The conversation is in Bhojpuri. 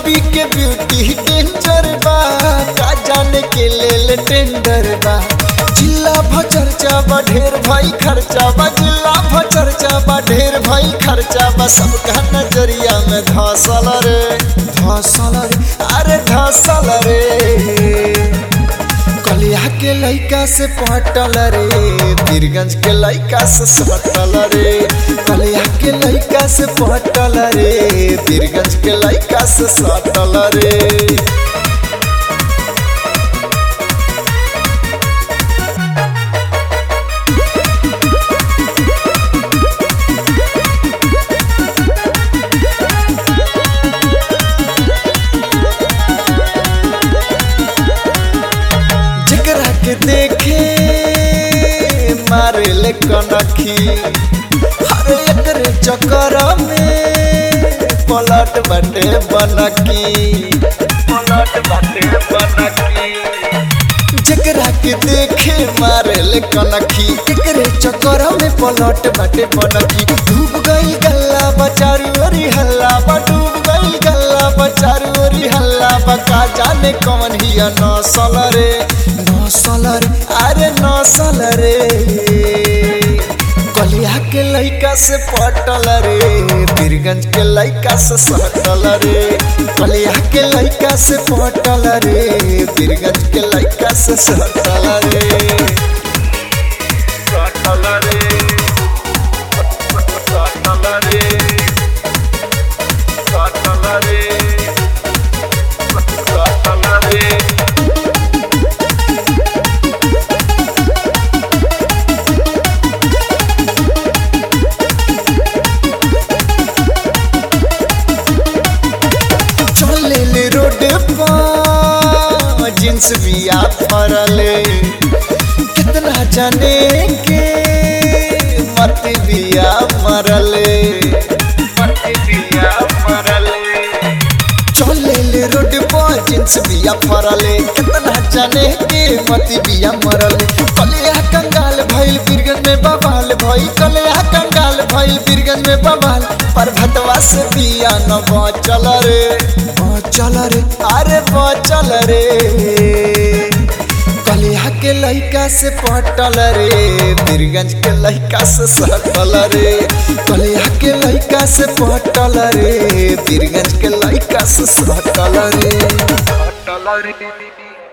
बॉबी के ब्यूटी डेंजर बा का जाने के लेल टेंडर बा जिला भचर्चा बा ढेर भाई खर्चा बा जिला भचर्चा बा ढेर भाई खर्चा बा सबका नजरिया में धसल रे धसल रे अरे धसल रे कलिया के लइका से पटल रे बीरगंज के लइका से सटल रे कलिया के लइका से पटल रे बीरगंज के लइका से सटल रे जकरा के देखे मारे ले कनखी हर एकरे चक्कर में पलट बटे बनकी पलट बटे बनकी जकरा के देखे मारे ले कनखी एकरे चक्कर में पलट बटे बनकी डूब गई गल्ला बचारू अरी हल्ला बा डूब गई गल्ला बचारू अरी हल्ला बा का जाने कौन हिया नसल रे नसल रे अरे नसल रे कलिया के लइका से पटल रे बीरगंज के लइका से सटल रे कलिया के लइका से पटल रे बीरगंज के लइका से सटल रे सटल रे सटल रे सटल रे सटल रे चले ले रोड पर जींस बिया फरले कितना जाने के मत बिया मरले मत बिया मरले चले ले रोड पर जींस बिया फरले कितना जाने के मत बिया मरले कलिया कंगाल भइल बीरगंज में बवाल भइल कलिया कंगाल भइल बीरगंज में बवाल पर भतवा से बिया न बचल रे बचल रे अरे बचल रे कलिया के लइका से पटल रे बीरगंज के लइका से सटल रे कलिया के लइका से पटल रे बीरगंज के लइका से सटल रे सटल रे